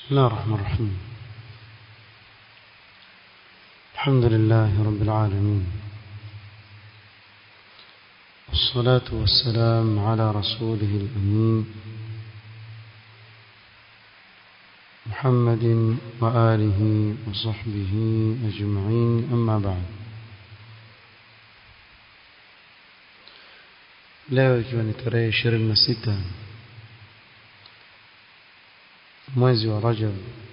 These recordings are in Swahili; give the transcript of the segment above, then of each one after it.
بسم الله الرحمن الرحيم الحمد لله رب العالمين والصلاة والسلام على رسوله الأمين محمد وآله وصحبه أجمعين أما بعد leo ikiwa ni tarehe ishirini na sita mwezi wa Rajab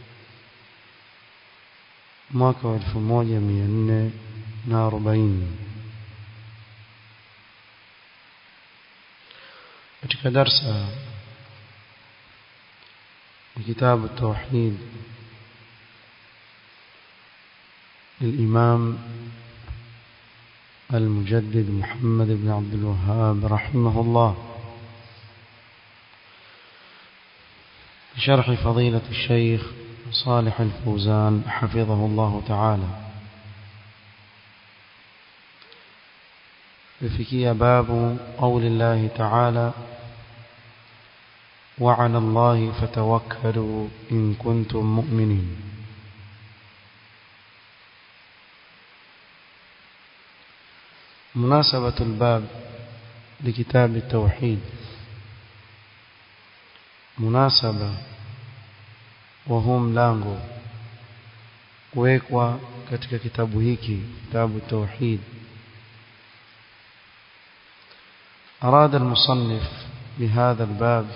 mwaka wa elfu moja mia nne na arobaini katika darsa ya kitabu التوحيد للإمام المجدد محمد بن عبد الوهاب رحمه الله بشرح فضيلة الشيخ صالح الفوزان حفظه الله تعالى بفكية باب قول الله تعالى وعلى الله فتوكلوا إن كنتم مؤمنين مناسبة الباب لكتاب التوحيد مناسبة وهو mlango kuwekwa katika kitabu hiki kitabu التوحيد أراد المصنف بهذا الباب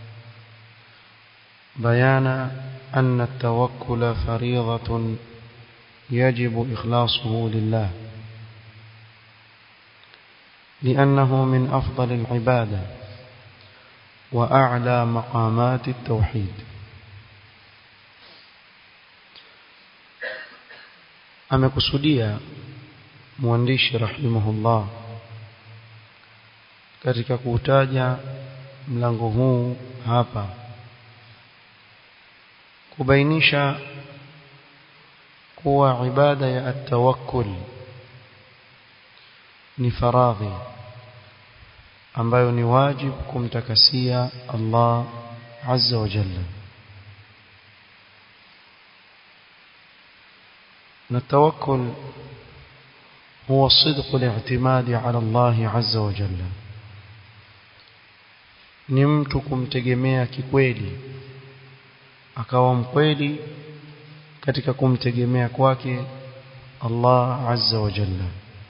بيان أن التوكل فريضة يجب إخلاصه لله لأنه من أفضل العبادة وأعلى مقامات التوحيد amekusudia mwandishi rahimahullah katika kuutaja mlango huu hapa kubainisha kuwa ibada ya at-tawakkul ni faradhi ambayo ni wajibu kumtakasia Allah azza wa jalla na tawakkul huwa صدق الاعتماد على الله عز وجل ni mtu kumtegemea kikweli akawa mkweli katika kumtegemea kwake Allah azza wa jalla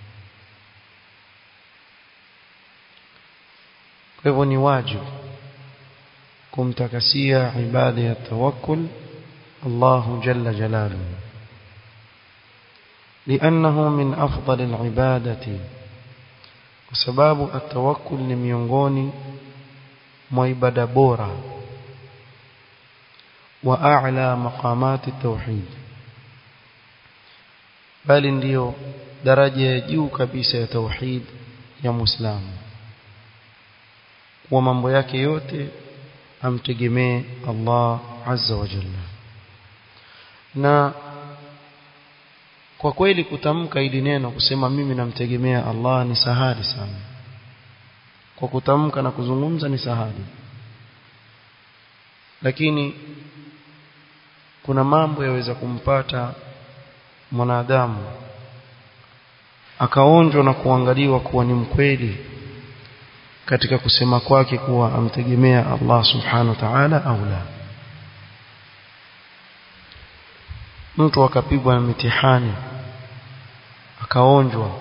kwa hivyo ni wajibu kumtakasia ibada ya tawakkul Allah jalla jalaluhu لأنه من أفضل العبادة وسباب التوكل لميونغوني مويبدا بورا وأعلى مقامات التوحيد بل ndio daraja ya juu kabisa ya tauhid ya muislamu kwa mambo yake yote amtegemee Allah azza wa jalla na kwa kweli kutamka hili neno kusema mimi namtegemea Allah ni sahali sana kwa kutamka na kuzungumza ni sahali lakini kuna mambo yaweza kumpata mwanadamu akaonjwa na kuangaliwa kuwa ni mkweli katika kusema kwake kuwa amtegemea Allah subhanahu wa ta'ala au la mtu akapigwa na mitihani akaonjwa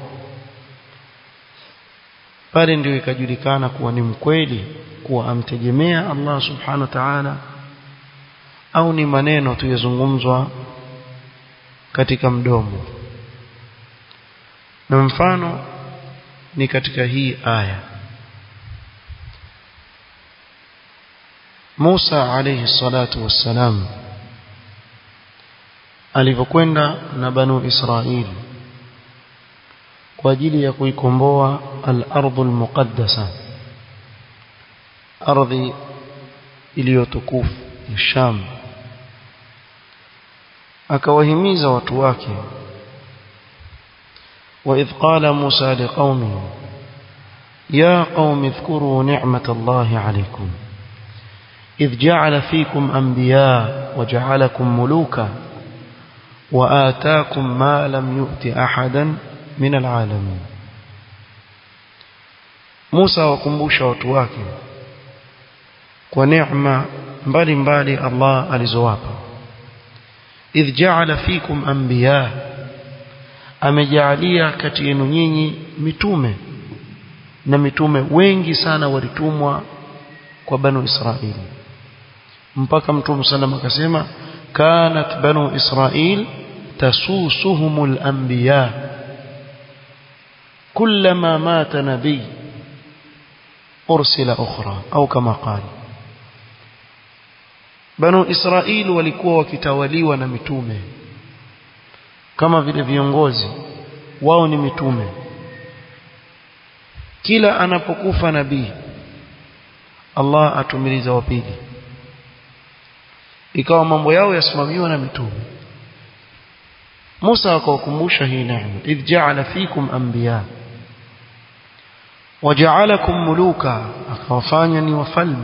pale ndio ikajulikana kuwa ni mkweli kuwa amtegemea Allah subhanahu wa ta'ala au ni maneno tu yazungumzwa katika mdomo na mfano ni katika hii aya Musa alayhi salatu wassalam alivyokwenda na banu Israili kwa ajili ya kuikomboa al-ardhul muqaddasa ardhi iliyotukufu ya Sham akawahimiza watu wake وإذ قال موسى لقومه يا قوم اذكروا نعمة الله عليكم إذ جعل فيكم أنبياء وجعلكم ملوكا وآتاكم ما لم يؤت أحدا من العالمين موسى وكمبوشا وتواكي ونعمة mbali mbali Allah alizowapa idh ja'ala fikum anbiya amejalia kati yenu nyinyi mitume na mitume wengi sana walitumwa kwa banu Israili mpaka mtume sallam akasema kanat banu Israil tasusuhumul anbiya kullama mata nabiy ursila ukhra au kama qala banu Israil walikuwa wakitawaliwa na mitume kama vile viongozi wao ni mitume kila anapokufa nabii Allah atumiliza wa pili ikawa mambo yao yasimamiwa na mitume Musa akawakumbusha hii neema idh ja'ala fikum anbiya waja'alakum muluka akawafanya ni wafalme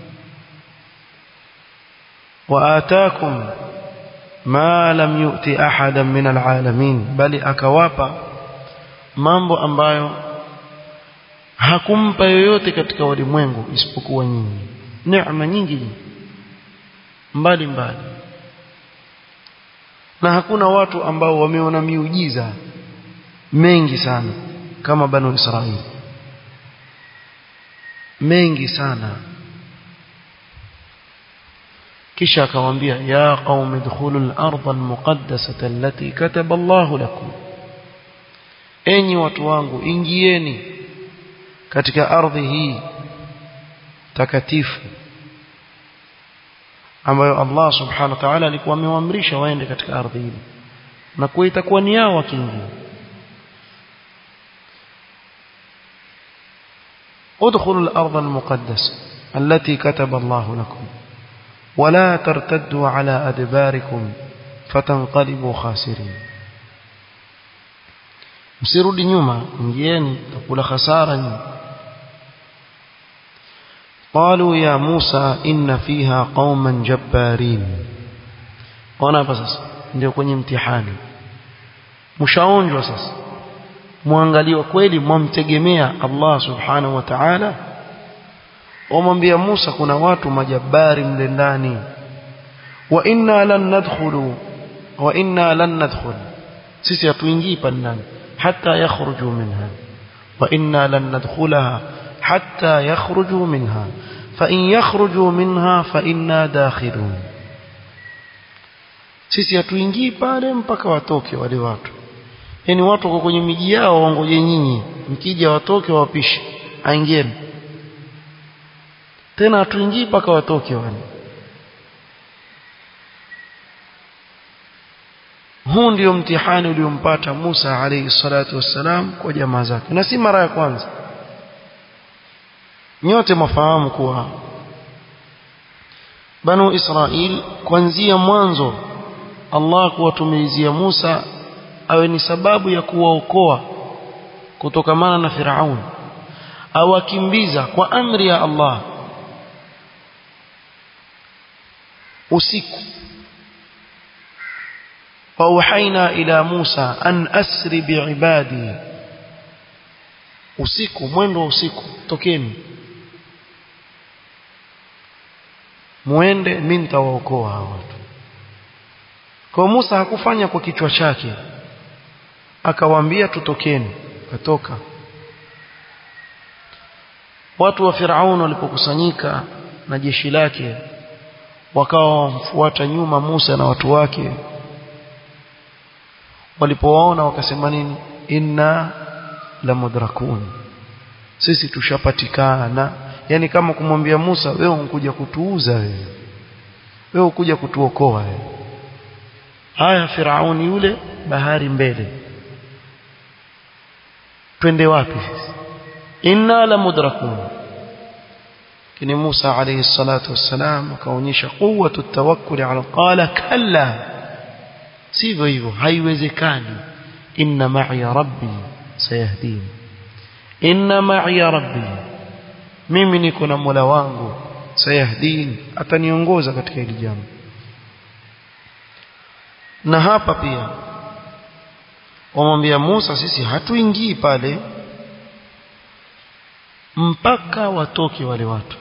وآتاكم ما لم يؤتي أحدا من العالمين بل akawapa mambo ambayo hakumpa yoyote katika walimwengu isipokuwa nyinyi neema nyingi mbali mbali na hakuna watu ambao wameona miujiza mengi sana kama banu Israili mengi sana kisha akamwambia ya qaumi dkhulu al-ardha al-muqaddasata allati kataba Allah lakum enyi watu wangu ingieni katika ardhi hii takatifu ambayo Allah subhanahu wa ta'ala alikuwa amewaamrisha waende katika ardhi hii na kwa itakuwa ni yao wakiingia ادخلوا الأرض المقدسة التي كتب الله لكم ولا ترتدوا على أدباركم فتنقلبوا خاسرين msirudi nyuma ingieni takula khasara nyinyi قالوا يا موسى إن فيها قوما جبارين ona hapa sasa ndio kwenye mtihani mshaonjwa sasa muangaliwa kweli mwamtegemea Allah subhanahu wa ta'ala wamwambia Musa kuna watu majabari mle ndani wa inna lan nadkhulu wa inna lan nadkhul sisi hatuingii pale ndani hatta yakhruju minha wa inna lan nadkhulaha hatta yakhruju minha fa in yakhruju minha fa inna dakhilun sisi hatuingii pale mpaka watoke wale watu yani watu wako kwenye miji yao waongoje nyinyi mkija watoke wapishe aingieni tena hatuingii mpaka watoke wale huu ndio mtihani uliompata Musa alayhi salatu wassalam kwa jamaa zake na si mara ya kwanza nyote mafahamu kuwa Banu Israil kuanzia mwanzo Allah kuwatumilizia Musa awe ni sababu ya kuwaokoa kutokamana na Firaun awakimbiza kwa amri ya Allah usiku فأوحينا إلى موسى أن أسر بعبادي usiku mwendo wa usiku tokeni muende mimi nitawaokoa hawa watu kwa Musa hakufanya kwa kichwa chake akawaambia tutokeni katoka watu wa Firaun walipokusanyika na jeshi lake wakawa wamfuata nyuma Musa na watu wake walipowaona wakasema nini inna la mudrakun sisi tushapatikana yani kama kumwambia Musa wewe unkuja kutuuza wewe wewe ukuja kutuokoa wewe haya Firauni yule bahari mbele twende wapi sisi inna la mudrakun kini Musa alayhi salatu wassalam akaonyesha quwwatu tawakkul ala qala kalla sivyo hivyo haiwezekani inna ma'i rabbi sayahdin inna ma'i rabbi mimi niko na Mola wangu sayahdin ataniongoza katika hili jambo na hapa pia wamwambia Musa sisi hatuingii pale mpaka watoke wale watu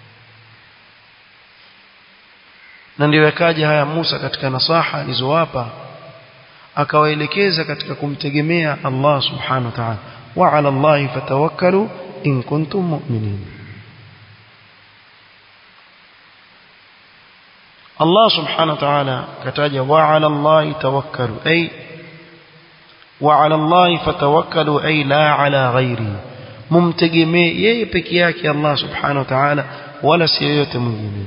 na ndio yakaja haya Musa katika nasaha alizowapa akawaelekeza katika kumtegemea Allah subhanahu wa ta'ala wa 'ala Allahi fatawakkalu in kuntum mu'minin Allah subhanahu wa ta'ala kataja wa 'ala Allahi tawakkalu ay wa 'ala Allahi fatawakkalu ay la 'ala ghairi mumtegemee yeye peke yake Allah subhanahu wa ta'ala wala si yoyote mwingine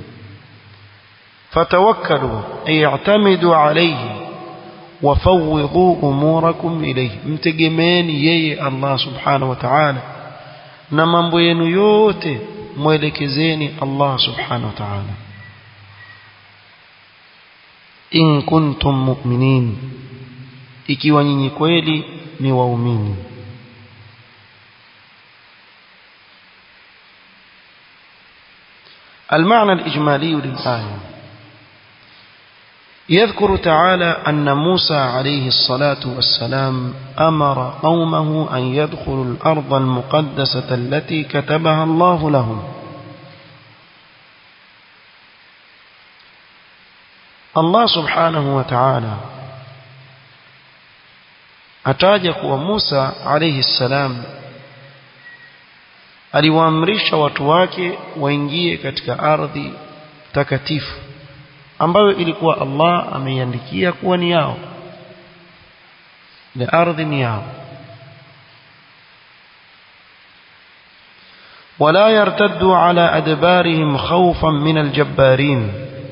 fatawakkalu ay i'tamidu alayhi wafawidhu umurakum ilayhi mtegemeeni yeye Allah subhanahu wa ta'ala na mambo yenu yote mwelekezeni Allah subhanahu wa ta'ala in kuntum mu'minin ikiwa nyinyi kweli ni waumini المعنى الإجمالي للآية يذكر تعالى أن موسى عليه الصلاة والسلام أمر قومه أن يدخلوا الأرض المقدسة التي كتبها الله لهم الله سبحانه وتعالى أتاجك وموسى عليه السلام aliwaamrisha watu wake waingie katika ardhi takatifu ambayo ilikuwa Allah ameiandikia kuwa ni yao ile ardhi ni yao ولا يرتدوا على أدبارهم خوفا من الجبارين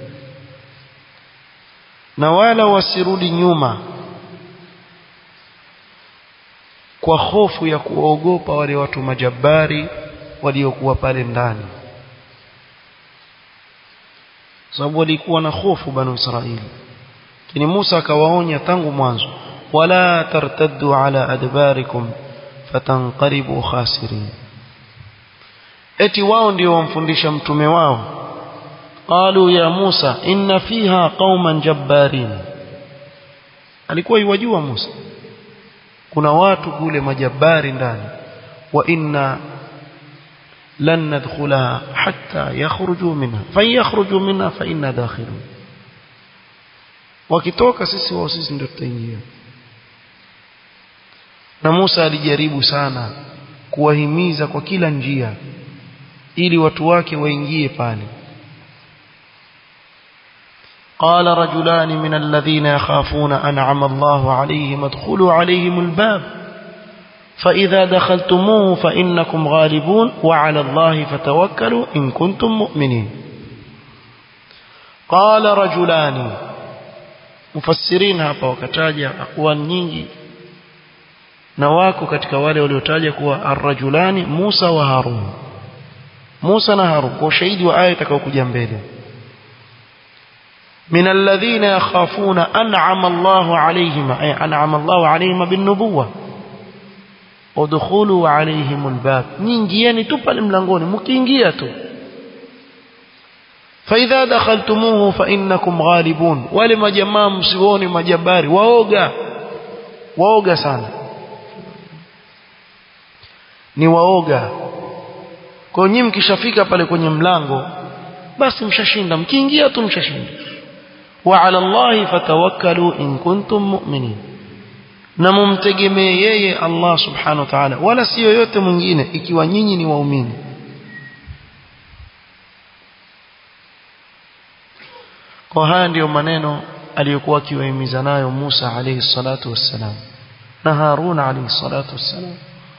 نوالا wasirudi nyuma kwa hofu ya kuogopa wale watu majabari waliokuwa pale ndani sababu walikuwa na hofu banu Israili lakini Musa akawaonya tangu mwanzo wala tartaddu ala adbarikum fatanqalibu khasirin eti wao ndio wamfundisha mtume wao qalu ya Musa inna fiha qauman jabbarin alikuwa yuwajua Musa kuna watu kule majabari ndani wa inna lan nadkhulaha hatta yakhruju minha fa yakhruju minha fa inna dakhilun wakitoka sisi wao sisi ndio tutaingia na Musa alijaribu sana kuwahimiza kwa kila njia ili watu wake waingie pale قال رجلان من الذين يخافون أنعم الله عليهم ادخلوا عليهم الباب فإذا دخلتموه فإنكم غالبون وعلى الله فتوكلوا إن كنتم مؤمنين قال رجلان مفسرين hapa wakataja aqwal nyingi na wako katika wale waliotaja kuwa arrajulani Musa wa Harun Musa na Harun kwa ushahidi wa aya itakayokuja mbele من الذين يخافون أنعم الله عليهم أي أنعم الله عليهم بالنبوة ودخولوا عليهم الباب نينجيني تبا الملنغوني مكينجياتو فإذا دخلتموه فإنكم غالبون ولما جماعة مسيوني مجباري ووغا ووغا sana ni waoga kwa nyinyi mkishafika pale kwenye mlango basi mshashinda mkiingia tu mshashinda وعلى الله فتوكلوا إن كنتم مؤمنين na mumtegemee yeye Allah subhanahu wa ta'ala wala si yoyote mwingine ikiwa nyinyi ni waumini kwa haya ndiyo maneno aliyokuwa akiwahimiza nayo Musa alayhi salatu wassalam na Harun alayhi salatu wassalam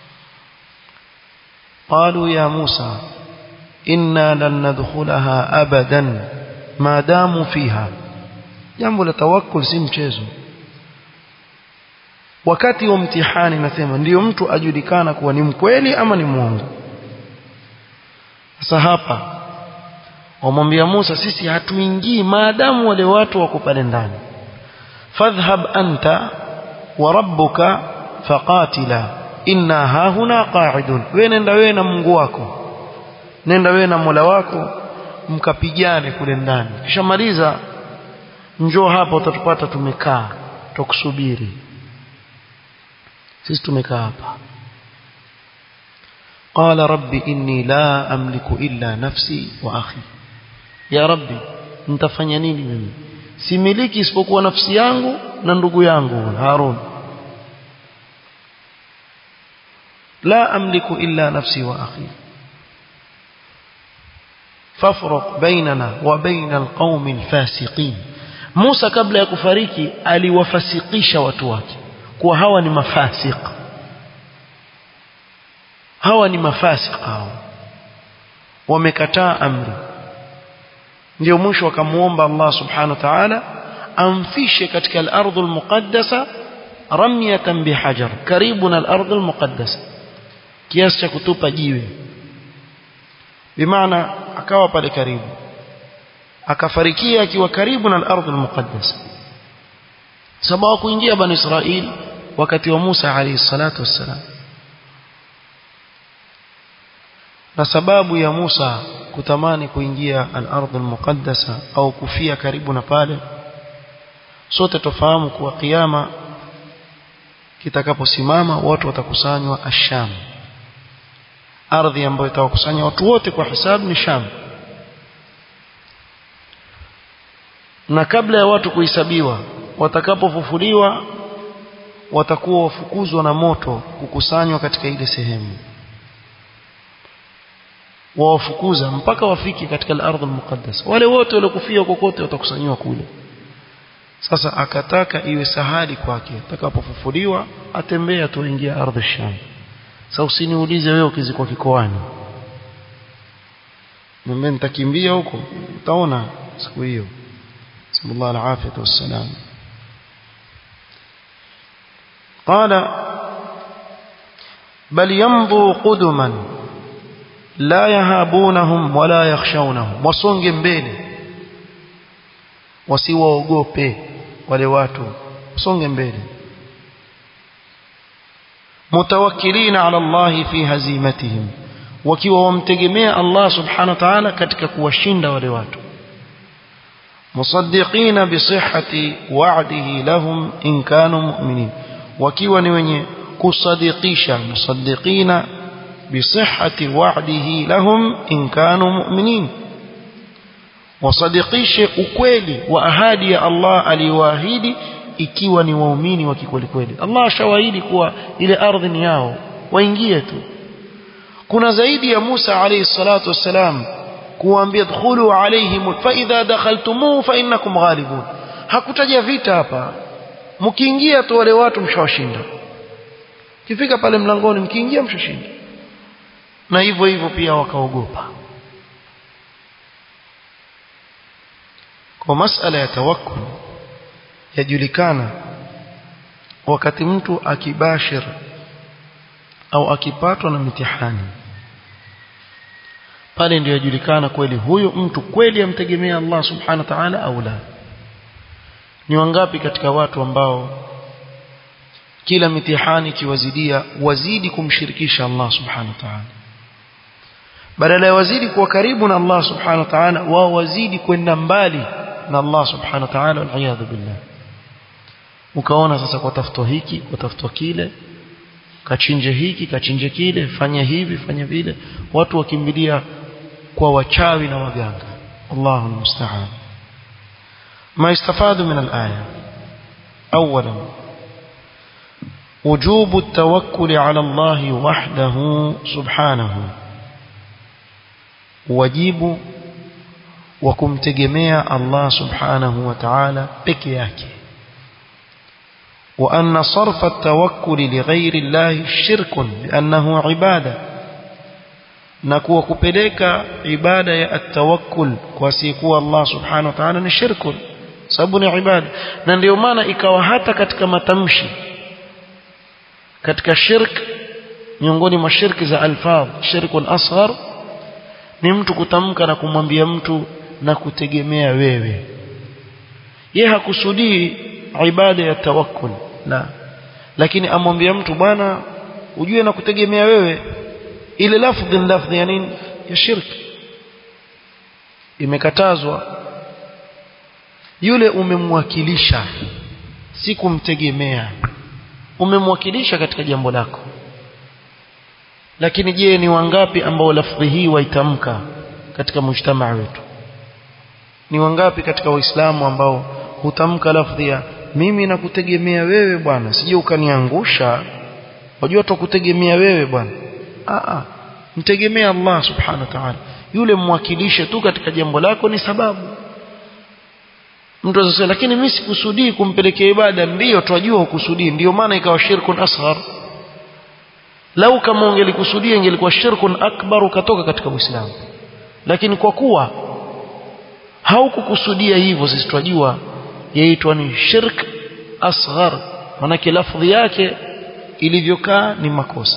قالوا يا موسى إنا لن ندخلها أبدا ما داموا فيها jambo la tawakkul si mchezo wakati wa mtihani nasema ndiyo mtu ajulikana kuwa ni mkweli ama ni mwongo sasa hapa wamwambia Musa sisi hatuingii maadamu wale watu wako pale ndani fadhhab anta wa rabbuka faqatila inna hahuna qa'idun wewe nenda wewe na Mungu wako nenda wewe na Mola wako mkapigane kule ndani kisha maliza njoo hapa utatupata tumekaa tukusubiri sisi tumekaa hapa قال ربي إني لا أملك إلا نفسي وأخي يا ربي nitafanya nini mimi similiki isipokuwa nafsi yangu na ndugu yangu Harun la amliku illa nafsi wa akhi fafruq bainana wa baina alqaumi alfasiqin Musa kabla ya kufariki aliwafasikisha watu wake kuwa hawa ni mafasik hawa ni mafasik hao wamekataa amri ndio mwisho akamuomba Allah subhanahu wa ta'ala amfishe katika al-ardh al-muqaddasa ramyatan bihajar karibu na al-ardh al-muqaddasa kiasi cha kutupa jiwe bimaana akawa pale karibu akafarikia akiwa karibu na al-ardh al-muqaddasa sababu kuingia bani Israil wakati wa Musa alayhi salatu wassalam na sababu ya Musa kutamani kuingia al-ardh al-muqaddasa au kufia karibu na pale sote tofahamu kuwa kiyama kitakaposimama watu watakusanywa asham ardhi ambayo itawakusanya watu wote kwa hisabu ni Sham na kabla ya watu kuhesabiwa watakapofufuliwa watakuwa wafukuzwa na moto kukusanywa katika ile sehemu wawafukuza mpaka wafike katika al-ardh al-muqaddas wale wote waliokufia kokote watakusanywa kule sasa akataka iwe sahali kwake atakapofufuliwa atembea tu ingia ardhi sham sasa usiniulize wewe ukizikwa kikoani mimi nitakimbia huko utaona siku hiyo sallallahu alaihi wasallam قال بل يمضوا قدما لا يهابونهم ولا يخشونهم wasonge mbele wasiwaogope wale watu wasonge mbele mutawakkilina ala Allah fi hazimatihim wakiwa wamtegemea Allah subhanahu wa ta'ala katika kuwashinda wale watu musaddiqina bi sihhati wa'dihi lahum in kanu mu'minin wakiwa ni wenye kusadikisha musaddiqina bisihhati wa'dihi lahum in kanu mu'minin wasadikishe ukweli wa ahadi ya Allah aliyoahidi ikiwa ni waumini wa kikweli kweli Allah ashawaahidi kuwa ile ardhi ni yao waingie tu kuna zaidi ya Musa alayhi salatu wassalam kuambia dkhulu alaihim fa idha dakhaltumuhu fa innakum ghalibun hakutaja vita hapa mkiingia tu wale watu mshawashinda kifika pale mlangoni mkiingia mshashinda na hivyo hivyo pia wakaogopa kwa masala ya tawakkul yajulikana wakati mtu akibashir au akipatwa na mitihani pale ndio yajulikana kweli huyo mtu kweli amtegemea Allah subhanahu wa ta'ala au la ni wangapi katika watu ambao kila mitihani ikiwazidia wazidi kumshirikisha Allah subhanahu wa ta'ala badala ya wazidi kuwa karibu na Allah subhanahu wa ta'ala wao wazidi kwenda mbali na Allah subhanahu wa ta'ala wal billah ukaona sasa kwa tafuto hiki kwa tafuto kile kachinje hiki kachinje kile fanya hivi fanya vile watu wakimbilia kwa wachawi na waganga Allahu musta'an ما يستفاد من الآية أولا وجوب التوكل على الله وحده سبحانه wajibu wa kumtegemea Allah subhanahu wa ta'ala peke yake wa anna sarfa at-tawakkul li ghayri Allah shirkun li'annahu ibada na kuwa kupeleka ibada ya at-tawakkul kwa asiyekuwa Allah subhanahu wa ta'ala ni shirkun sababu ni ibada na ndio maana ikawa hata katika matamshi katika shirk miongoni mwa shirki za alfadh shirkun asghar ni mtu kutamka na kumwambia mtu na kutegemea wewe ye hakusudii ibada ya tawakkul la lakini amwambia mtu bwana ujue na kutegemea wewe ile lafdhi lafdhi ya nini ya shirki imekatazwa yule umemwakilisha si kumtegemea umemwakilisha katika jambo lako lakini je ni wangapi ambao lafdhi hii waitamka katika mujtamaa wetu ni wangapi katika waislamu ambao hutamka lafdhi ya mimi nakutegemea wewe bwana sije ukaniangusha wajua tukutegemea wewe bwana a a mtegemea Allah subhanahu wa ta'ala yule mwakilishe tu katika jambo lako ni sababu mtu anasema lakini mimi sikusudii kumpelekea ibada ndiyo twajua ukusudii ndiyo maana ikawa shirkun asghar lau kama ungelikusudia ingelikuwa shirkun akbar ukatoka katika Uislamu lakini kwa kuwa haukukusudia hivyo sisi twajua yaitwa ni shirk asghar manake lafdhi yake ilivyokaa ni makosa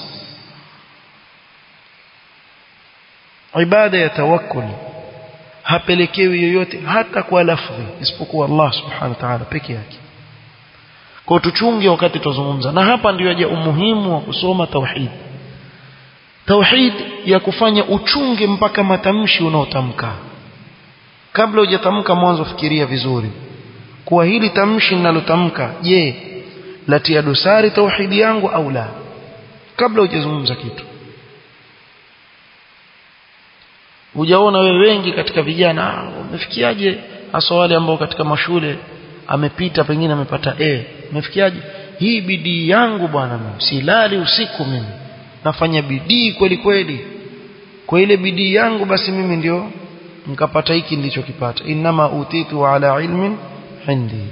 ibada ya tawakkul hapelekewi yoyote hata kwa lafdhi isipokuwa Allah subhanahu wa ta'ala peke yake kwa tuchunge wakati tuzungumza na hapa ndio yaja umuhimu wa kusoma tauhid tauhid ya kufanya uchunge mpaka matamshi unaotamka kabla hujatamka mwanzo fikiria vizuri kuwa hili tamshi ninalotamka je latia dosari tauhidi yangu au la kabla hujazungumza kitu hujaona wewe wengi katika vijana umefikiaje hasa wale ambao katika mashule amepita pengine amepata A umefikiaje hii bidii yangu bwana mimi silali usiku mimi nafanya bidii kweli kweli kwa ile bidii yangu basi mimi ndio nikapata hiki nilichokipata inama utitu ala ilmin indi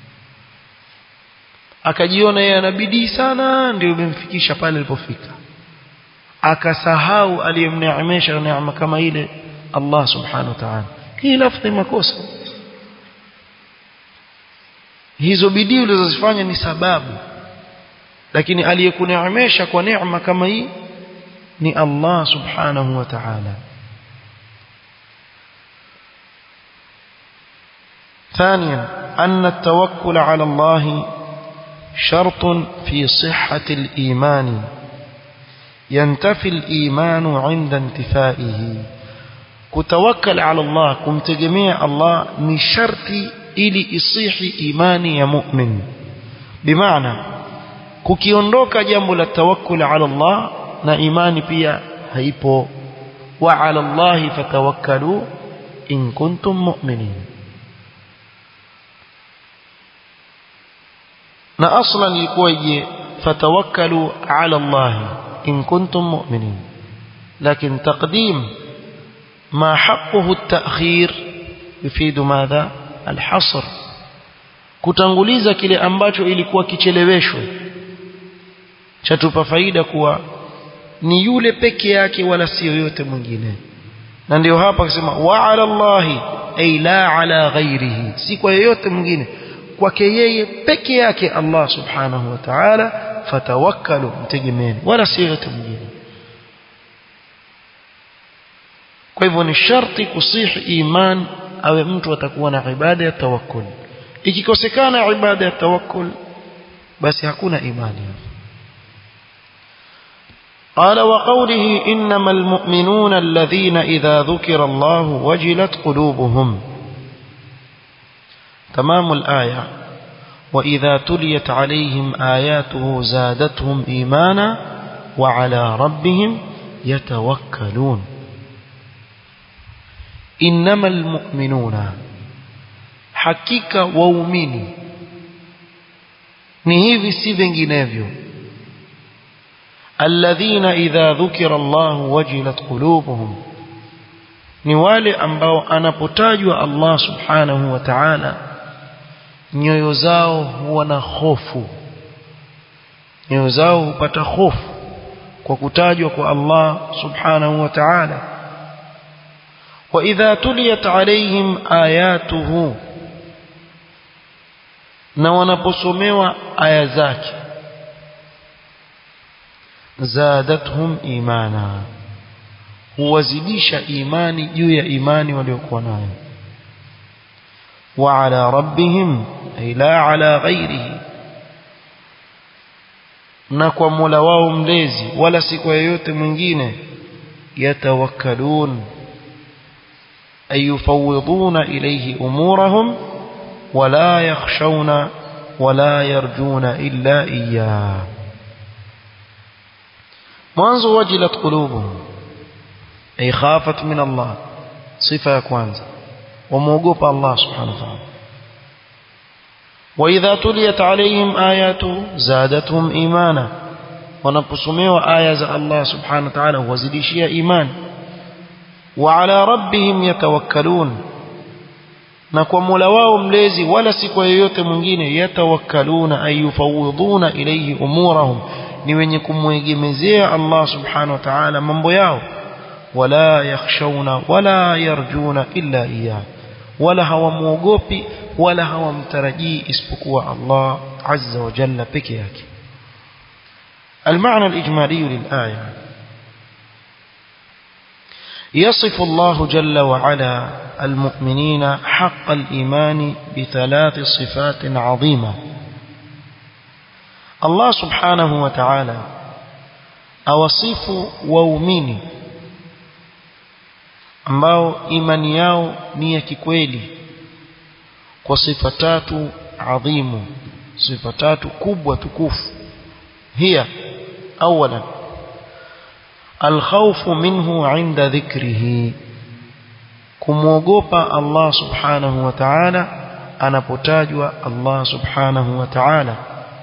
akajiona yeye ana bidii sana ndio imemfikisha pale alipofika akasahau aliyemneemesha neema kama ile Allah subhanahu wa ta'ala hii lafdhi makosa hizo bidii ulizozifanya ni sababu lakini aliyekuneemesha kwa neema kama hii ni Allah subhanahu wa ta'ala ثانيا أن التوكل على الله شرط في صحة الإيمان ينتفي الإيمان عند انتفائه كتوكل على الله كمتجميع الله نشرتي إلي إصيح إيماني يا مؤمن بمعنى kukiondoka jambo la tawakkul ala Allah na imani pia haipo wa ala Allah fatawakkalu in kuntum mu'minin na aslan ilikuwa je fatawakkalu ala Allah in kuntum mu'minin lakin taqdim ما حقه التأخير يفيد ماذا الحصر kutanguliza kile ambacho ilikuwa kicheleweshwe chatupa faida kuwa ni yule peke yake wala si yoyote mwingine na ndio hapa akisema wa ala Allahi ay la ala ghairihi si kwa yoyote mwingine kwake yeye peke yake Allah subhanahu wa ta'ala fatawakkalu mtegemeeni wala si yoyote mwingine kwa hivyo ni sharti kusihi iman awe mtu atakuwa na ibada ya tawakkul ikikosekana ibada ya tawakkul basi hakuna imani قال وقوله إنما المؤمنون الذين إذا ذكر الله وجلت قلوبهم تمام الآية وإذا تليت عليهم آياته زادتهم إيمانا وعلى ربهم يتوكلون إنما المؤمنون hakika waumini ni hivi si vinginevyo alladhina idha dhukira Allah wajilat qulubuhum ni wale ambao anapotajwa Allah subhanahu wa ta'ala nyoyo zao huwa na hofu nyoyo zao hupata hofu kwa kutajwa kwa Allah subhanahu wa ta'ala wa idha tuliyat alaihim ayatuhu na wanaposomewa aya zake zadatuhum imana huwazidisha imani juu ya imani waliokuwa nayo wa ala rabbihim ay la ala ghairihi na kwa Mola wao mlezi wala si kwa yeyote mwingine yatawakkalun أي يفوضون إليه أمورهم ولا يخشون ولا يرجون إلا إياه منذ وجلت قلوبهم أي خافت من الله صفة كوانزا وموقوف الله سبحانه وتعالى وإذا تليت عليهم آياته زادتهم إيمانا wanaposomewa aya za Allah subhanahu wa ta'ala huwazidishia iman wa ala rabbihim yatawakkalun na kwa Mola wao mlezi wala si kwa yeyote mwingine yatawakkaluna ay yufawiduna ilayhi umurahum ni wenye kumwegemezea Allah subhanahu wa ta'ala mambo yao wala yakhshawna wala yarjuna illa iyyah wala hawamuogopi wala hawamtarajii isipokuwa Allah azza wa jalla peke yake المعنى الإجمالي للآية يصف الله جل وعلا المؤمنين حق الإيمان بثلاث صفات عظيمة الله سبحانه وتعالى أوصف وأميني ambao imani yao ni ya kikweli kwa sifa tatu adhimu sifa tatu kubwa tukufu hiya أولا الخوف منه عند ذكره kumwogopa Allah subhanahu wa ta'ala anapotajwa Allah subhanahu wa ta'ala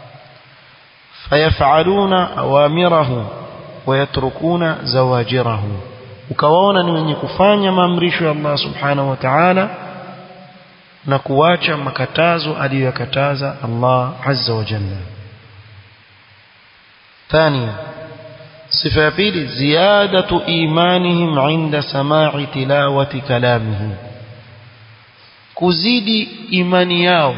fayaf'aluna awamirahu wayatrukuna zawajirahu ukawaona ni wenye kufanya maamrisho ya Allah subhanahu wa ta'ala na kuacha makatazo aliyokataza Allah azza wa jalla ثانيا صفة بيل زيادة إيمانهم عند سماع تلاوة كلامه كزيد إيماني yao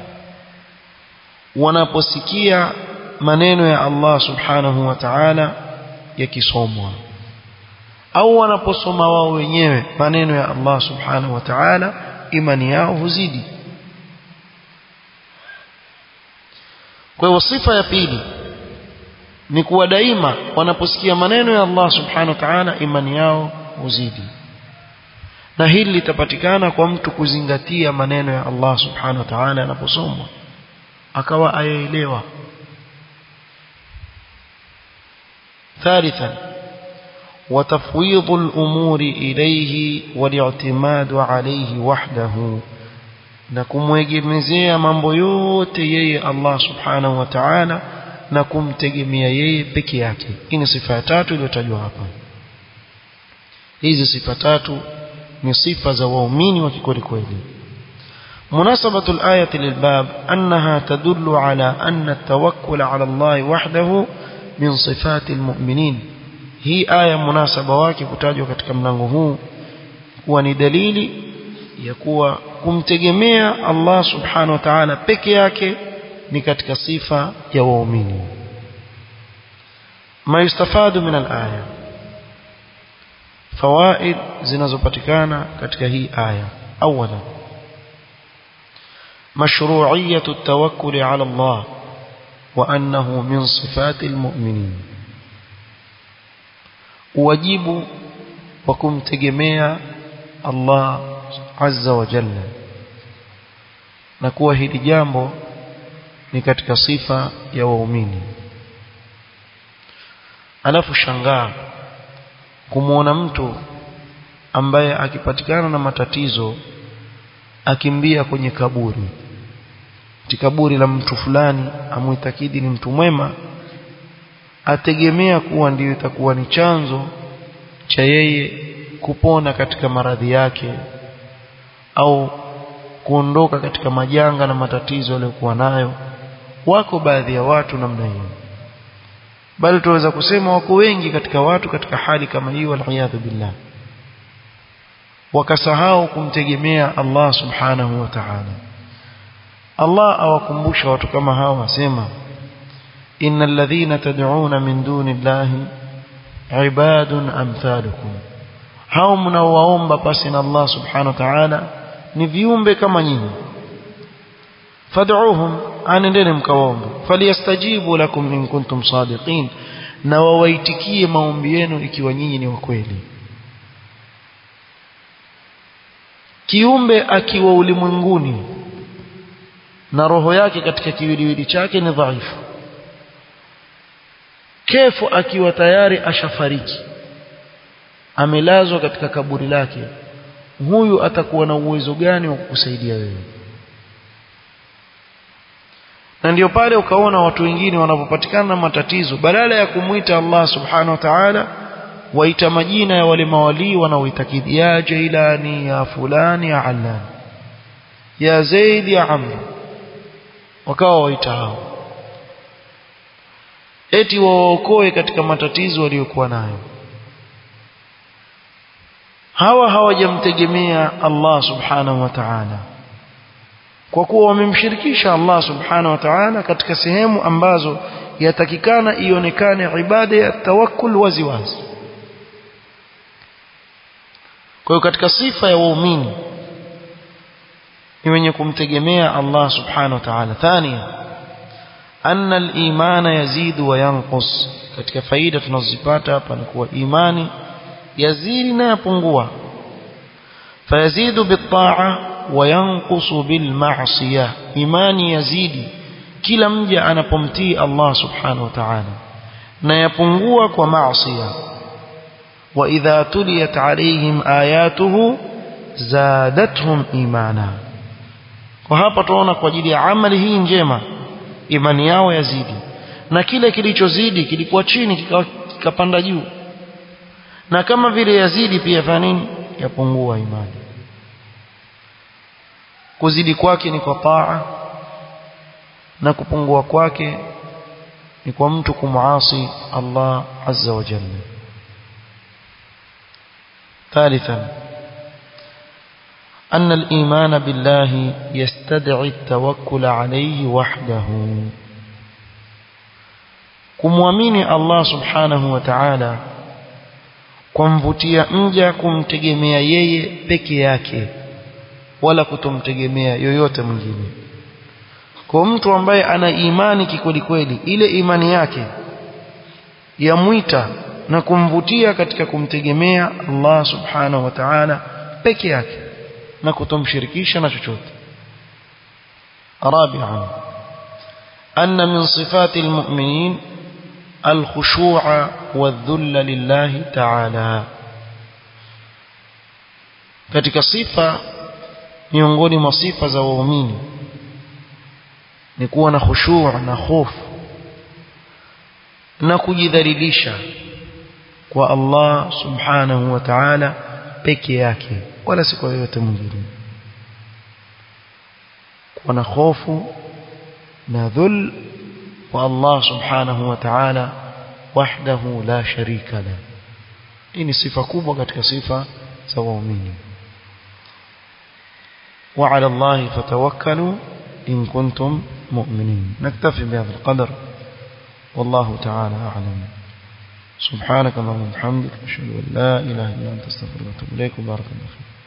wanaposikia maneno ya Allah subhanahu wa ta'ala yakisomwa au wanaposoma wao wenyewe maneno ya Allah subhanahu wa ta'ala imani yao huzidi kwa hiyo sifa ya pili ni kuwa daima wanaposikia maneno ya Allah subhanahu wa ta'ala imani yao huzidi na hili litapatikana kwa mtu kuzingatia maneno ya Allah subhanahu wa ta'ala yanaposomwa akawa ayaelewa ثالثا وتفويض الأمور إليه والاعتماد عليه وحده na kumwegemezea mambo yote yeye Allah subhanahu wa ta'ala na kumtegemea yeye peke yake hii ni sifa ya tatu iliyotajwa hapa hizi sifa tatu ni sifa za waumini wa kikweli kweli مناسبة الآية للباب أنها تدل على أن التوكل على الله وحده من صفات المؤمنين هي آية مناسبة wake kutajwa katika mlango huu kuwa ni dalili ya kuwa kumtegemea Allah subhanahu wa ta'ala peke yake ni katika sifa ya waumini ma yustafadu min al-aya fawaid zinazopatikana katika hii aya awala مشروعية التوكل على الله وأنه من صفات المؤمنين واجب وكم تجميع الله عز وجل نكوه هذه جambo ni katika sifa ya waumini alafu shangaa kumuona mtu ambaye akipatikana na matatizo akimbia kwenye kaburi kaburi la mtu fulani amuitakidi ni mtu mwema ategemea kuwa ndiyo itakuwa ni chanzo cha yeye kupona katika maradhi yake au kuondoka katika majanga na matatizo aliyokuwa nayo wako baadhi ya watu namna hiyo bali tunaweza kusema wako wengi katika watu katika hali kama hiyo waliyadhu billah wakasahau kumtegemea Allah subhanahu wa ta'ala Allah awakumbusha watu kama hawa asema innal ladhina tad'una min duni llahi ibadun amthalukum hao mnaowaomba pasi na Allah subhanahu wa ta'ala ni viumbe kama nyinyi fad'uhum anendeni mkawaombe falyastajibu lakum in kuntum sadiqin na wawaitikie maombi yenu ikiwa nyinyi ni wakweli kiumbe akiwa ulimwenguni na roho yake katika kiwiliwili chake ni dhaifu kefu akiwa tayari ashafariki amelazwa katika kaburi lake huyu atakuwa na uwezo gani wa kukusaidia wewe na ndio pale ukaona watu wengine wanapopatikana na matatizo badala ya kumwita Allah subhanahu wa ta'ala waita majina ya wale mawalii wanaoitakidi ya Jailani ya fulani ya Allan ya Zaid ya Amr wakawa waita hao eti waokoe katika matatizo waliokuwa nayo hawa hawajamtegemea Allah subhanahu wa ta'ala kwa kuwa wamemshirikisha Allah subhanahu wa ta'ala katika sehemu ambazo yatakikana ionekane ibada ya tawakkul wazi wazi kwa hiyo katika sifa ya waumini ni wenye kumtegemea Allah subhanahu wa ta'ala thania anna al-iman yazidu wa yanqus katika faida tunazipata hapa ni kuwa imani yazidi na yapungua fayazidu bit-ta'a wa yanqusu bil-ma'siyah imani yazidi kila mja anapomtii Allah subhanahu wa ta'ala na yapungua kwa maasiya wa idha tuliyat alayhim ayatuhu zadatuhum imana kwa hapa tunaona kwa ajili ya amali hii njema imani yao yazidi na kile kilichozidi kilikuwa chini kikapanda juu na kama vile yazidi pia fanya nini yapungua imani kuzidi kwake ni kwa taa na kupungua kwake ni kwa mtu kumuasi Allah azza wa jalla ثالثا أن الإيمان بالله يستدعي التوكل عليه وحده kumwamini Allah subhanahu wa ta'ala kumvutia mja kumtegemea yeye peke yake wala kutomtegemea yoyote mwingine kwa mtu ambaye ana imani kikweli kweli ile imani yake yamwita na kumvutia katika kumtegemea Allah subhanahu wa ta'ala peke yake na kutomshirikisha na chochote رابعا أن من صفات المؤمنين الخشوع والذل لله تعالى katika sifa miongoni mwa sifa za waumini ni kuwa na khushu' na hofu na kujidhalilisha kwa Allah subhanahu wa ta'ala peke yake wala si kwa yoyote mwingine kuwa na hofu na dhul kwa Allah subhanahu wa ta'ala wahdahu la sharika la hii ni sifa kubwa katika sifa za waumini وعلى الله فتوكلوا إن كنتم مؤمنين نكتفي بهذا القدر والله تعالى أعلم سبحانك اللهم وبحمدك أشهد أن لا إله إلا أنت استغفرك وأتوب إليك وبارك الله فيك